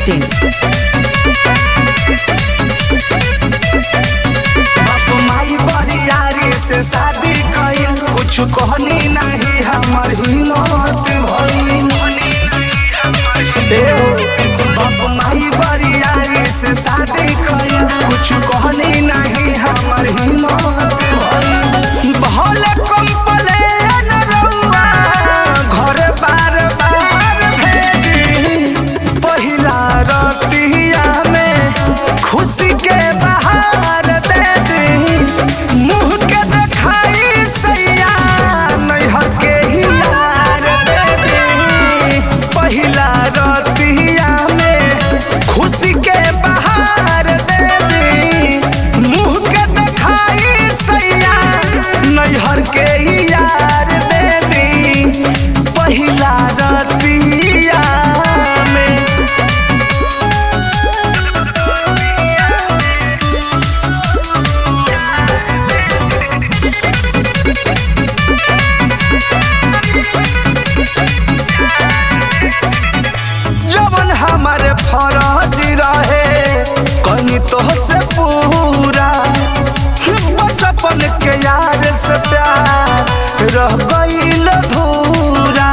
masti.in. बाप माई बरियारी से शादी कइल कुछ कहनी नहीं हमर हिम्मत भइल ए हो, बाप माई बरियारी से शादी कइल कुछ कहनी नहीं हमर हिम्मत भइल भले कंप्लेन रउआ घर बार बार भेजी पहिला रतिया में खुशी के बहार दे दी मुंह के देखाई सैया नैहर के हिलार दे दी पहिला रतिया में खुशी के बहार दे दी मुंह के देखाई सैया नैहर के यार दे दी पहिला रतिया में जवन हमारे फरज रहे कनी तो से पूरा बचपन के यार से प्यार रह गईल धूरा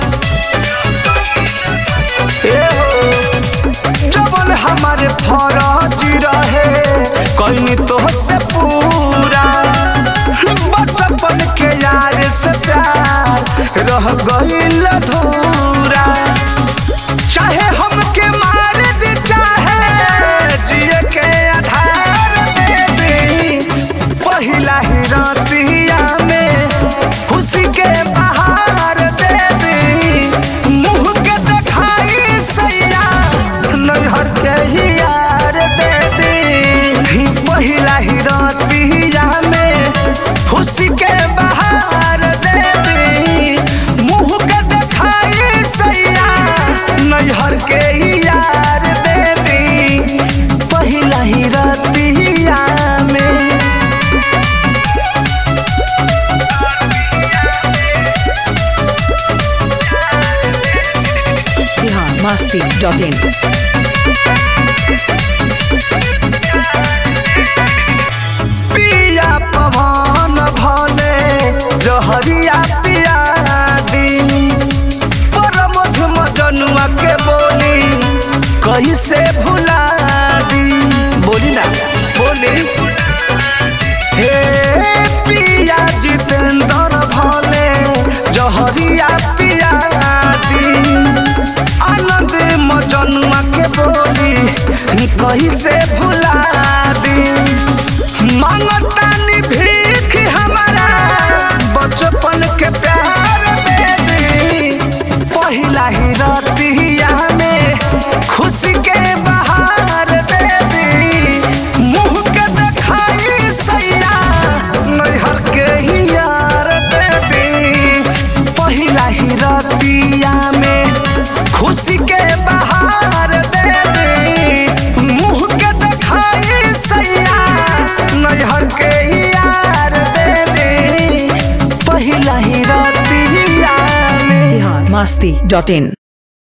ए हो, जवन हमारे फरज रहे कनी तो से पूरा बचपन के यार से प्यार रह गईल धूरा चाहे हमके मार दे चाहे जिए के आधार दे दे पहिला ही रतिया में खुशी के बहार दे दे मुंह के देखाई सैया नैहर के ही यार दे दे ही पहिला ही रतिया में खुशी के बहार दे दे मुंह के देखाई सैया नैहर के ही यार दे दी पहिला ही रतिया में Bihar masti.in. पिया पवन भले जहरिया पिया दी पर मधुम जनुआ के बोली कैसे भुला दी बोली ना बोली हे पिया जितेंद्र भले जहरिया पिया दी आनंद मजनुआ के बोली कैसे भुला दी मांगतानी भीख हमारा बचपन के प्यार दे दी पहिला ही रतिया में खुशी के बहार दे दी मुंह के देखाई सैया नैहर के ही यार दे दी पहिला ही रतिया में खुशी के बहार दे दी मुंह के देखाई सैया नैहर के ही यार दे दी पहिला ही रतिया में Bihar masti.in.